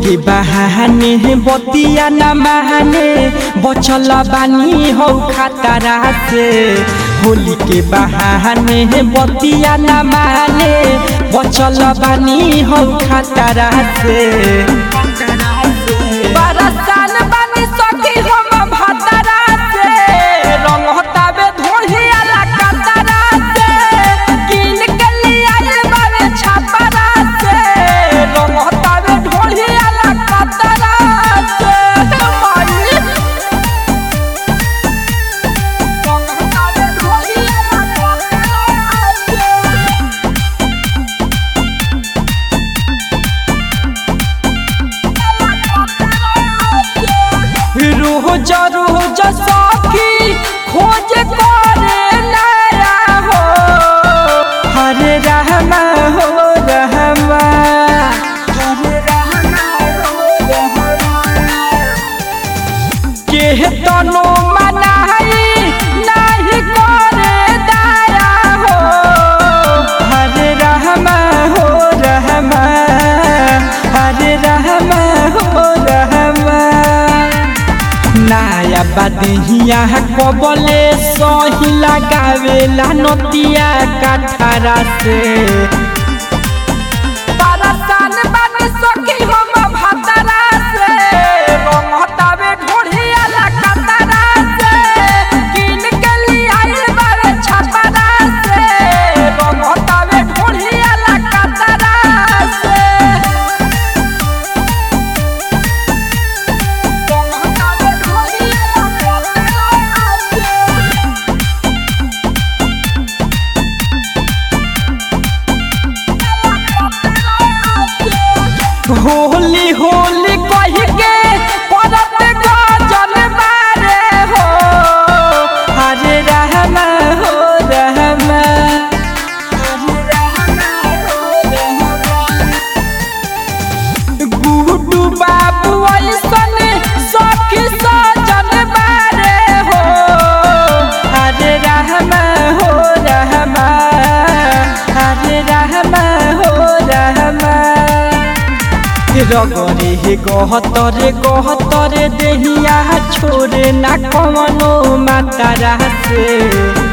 के बहाने बतिया न महाने बचल बानी हो खतरा से होली के बहाने बतिया न माने बचल बानी हो खतरा से बरसान बानी सखी हम भतरा से रंग हताबे धोहिया ला कतरा से किन के लिया बारे छपरा से रंग हताबे धोहिया ला कतरा से माई रंग हताबे धोहिया ला कतरा से रोज रोज सखी खोज करे नया हो हरे रहमा हो रहमा हरे रहमा हो रहमा के तनो मनाई नहीं करे दया हो हरे रहमा हो रहमा हरे रहमा हो रहमा नाया बदहिया कबले सही लगावेला नतिया कठरा से परसान बानी सखी हम भतरा से रंग हटावे ढोढ़िया ला कतरा से किन के लिया बारे छपरा से रंग हटावे ढोढ़िया ला कतरा से रंग हटावे ढोढ़िया ला कतरा से होली होली कह के परत गजल बारे हो हरे रहमा हो रहमा हरे रहमा हो रहमा गुड्डू बाबू ऐसन सखी सजन बारे हो हरे रहमा हो रहमा हरे रहमा हो रहमा रगरे हे गहतरे गहतरे देहिया छोरे ना कवनो मातारा से